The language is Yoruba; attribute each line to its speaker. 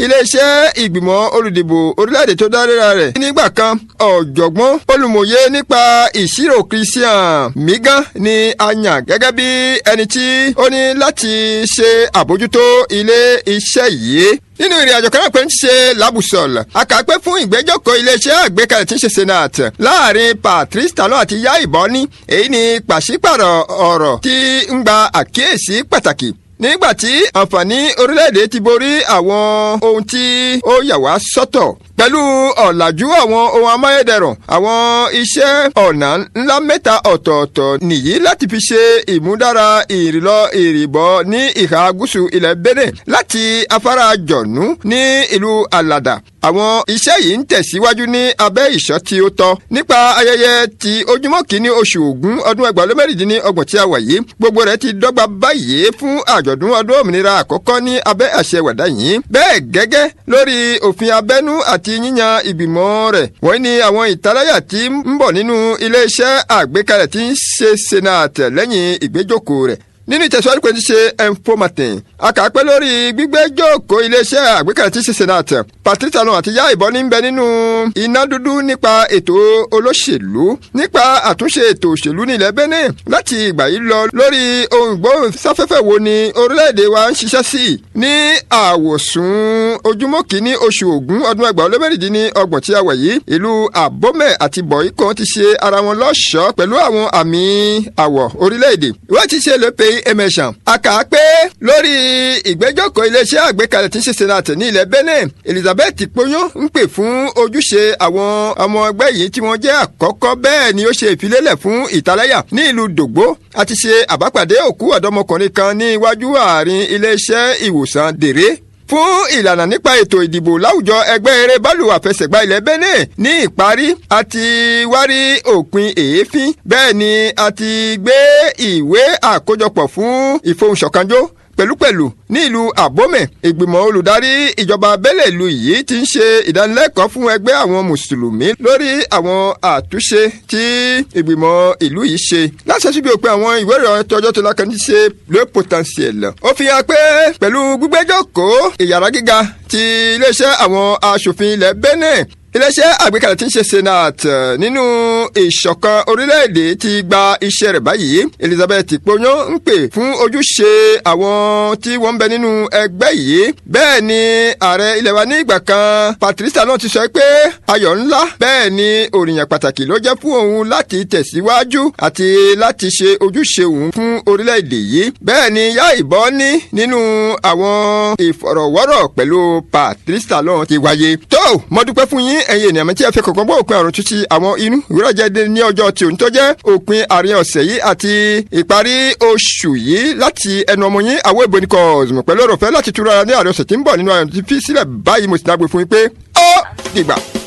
Speaker 1: iléeṣẹ́ ìgbìmọ̀ olùdìbò orílẹ̀-èdè tó dáréra rẹ̀ nígbà kan ọ̀jọ̀gbọ́n olùmọ̀ye nípa ìṣirò christian migan ni a yàn gẹ́gẹ́ bí ẹni tí ó ní láti ṣe àbójútó ilé iṣẹ́ yìí nínú ìrìn àjò kan náà pé ń ṣe labusol àkàpẹ́ fún ìgbẹ́jọ́kọ̀ iléeṣẹ́ àgbékalẹ̀ tí ń ṣe senate láàrin patrice talon àti yá ìbọn ní èyí ni pàṣípàrọ̀ ọ̀rọ̀ tí ń gba àkíyèsí pàtàkì nígbà tí àǹfààní orílẹ̀-èdè ti borí àwọn ohun tí ó yà wá sọ́tọ̀ pẹ̀lú ọ̀làjú àwọn ohun amáyédẹrùn àwọn iṣẹ́ ọ̀nà ńlá mẹ́ta ọ̀tọ̀ọ̀tọ̀ nìyí láti fi ṣe ìmúdára ìrìlọ ìrìbọ̀ ní ìhà gúúsù ilẹ̀ Benin láti afárá jọ̀nú ní ìlú alada àwọn iṣẹ́ yìí ń tẹ̀síwájú ní abẹ́ ìṣọ́ tí ó tọ́ nípa ayẹyẹ ti ojúmọ́ kìíní oṣù Ògún ọdún ẹgbàá lé mẹ́rìndínlọ́gbọ̀n tí a wà yìí gbogbo rẹ̀ ti dọ́gba báyìí fún àjọ̀dún ọdún òmìnira àkọ́kọ́ ní abẹ́ àṣẹ wàdà yìí bẹ́ẹ̀ gẹ́gẹ́ lórí òfin abẹ́nú àti yíyan ìgbìmọ̀ rẹ̀ wọ́n ní àwọn ìtaláyà tí ń bọ̀ nínú iléeṣẹ́ àgbékalẹ̀ tí ń ṣe senate lẹ́yìn ìgbéjókòó rẹ̀ nínú ìtẹ̀síwájú pé ti ṣe informatin akàpẹ́ lórí gbígbẹ́jọ́kọ̀ iléeṣẹ́ àgbékalẹ̀ tí ṣe senate patrice talon àti yá ìbọn ní bẹ nínú iná dúdú nípa ètò olóṣèlú nípa àtúnṣe ètò òṣèlú ní ilẹ̀ benin láti ìgbà yìí lọ lórí ohun ìgbóhùnsáfẹ́fẹ́ wo ni orílẹ̀-èdè wa ń ṣiṣẹ́ sí ní àwòsùn ojúmọ́ kìíní oṣù ògún ọdún ẹgbàá olómẹ́rìndínní ọgbọ̀n tí a wà yìí ìlú àbọ́mẹ̀ àti bọ̀ìkọ́ ti ṣe ara wọn lọ́ṣọ̀ọ́ pẹ̀lú àwọn àmì àwọ̀ orílẹ̀-èdè wọ́n ti ṣe lópe emerson aka pé lórí ìgbẹ́jọ́kọ̀ iléeṣẹ́ àgbékalẹ̀ tí ń ṣe senate ní ilẹ̀ benin elizabeth poyon ń pè fún ojúṣe àwọn ọmọ ẹgbẹ́ yìí tí wọ́n jẹ́ àkọ́kọ́ bẹ́ẹ̀ ni ó ṣe ìfilélẹ̀ fún ìtaláyà ní ìlú dògbó àti ṣe àbápàdé òkú ọ̀dọ́mọkùnrin kan ní iwájú àárín iléeṣẹ́ ìwòsàn dèrè fún ìlànà nípa ètò ìdìbò láwùjọ ẹgbẹ́ eré bọ́ọ̀lù àfẹsẹ̀gbá ilẹ̀ Benin ní ìparí a ti wárí òpin èéfín bẹ́ẹ̀ ni a ti gbé ìwé àkójọpọ̀ fún ìfohùnṣọ̀kanjó pẹ̀lúpẹ̀lú ní ìlú àbómẹ̀ ìgbìmọ̀ olùdarí ìjọba abẹ́lẹ̀ ìlú yìí ti ń ṣe ìdánilẹ́kọ̀ọ́ fún ẹgbẹ́ àwọn mùsùlùmí lórí àwọn àtúnṣe tí ìgbìmọ̀ ìlú yìí ṣe láti ṣẹ́sí bí o pé àwọn ìwé ìròyìn tọjọ́ tó lákàn ní ṣe le potentiel. ó fi hàn pé pẹ̀lú gbígbẹ́jọ́ kó ìyàrá gíga ti iléeṣẹ́ àwọn aṣòfin ilẹ̀ Benin iléeṣẹ́ àgbékalẹ̀ tí ń ṣe senate nínú ìṣọ̀kan orílẹ̀-èdè ti gba iṣẹ́ rẹ̀ báyìí elizabeth poyon ń pè fún ojúṣe àwọn tí wọ́n ń bẹ nínú ẹgbẹ́ yìí bẹ́ẹ̀ ni ààrẹ ilẹ̀ wa ní ìgbà kan patricia náà ti sọ pé ayọ̀ ńlá bẹ́ẹ̀ ni òrìyàn pàtàkì ló jẹ́ fún òun láti tẹ̀síwájú àti láti ṣe ojúṣe òun fún orílẹ̀-èdè yìí bẹ́ẹ̀ ni yá ìbọn ní nínú àwọn ìfọ̀rọ̀wọ́rọ̀ pẹ̀lú patricia náà ti wáyé tó mo dúpẹ́ fún yín ẹ̀yin ènìyàn mi tí ẹ fi kọ̀ọ̀kan bọ́ òpin àrùn títí àwọn inú ìwúrọ̀ jáde ní ọjọ́ tí òun tó jẹ́ òpin àárín ọ̀sẹ̀ yìí àti ìparí oṣù yìí láti ẹnu ọmọ yín àwọn ìbò nìkan ọ̀sùn pẹ̀lú ọ̀rọ̀ fẹ́ láti túra ní àárín ọ̀sẹ̀ tí ń bọ̀ nínú àyàn tí fi sílẹ̀ báyìí mo sì dágbé fún yín pé ó dìgbà.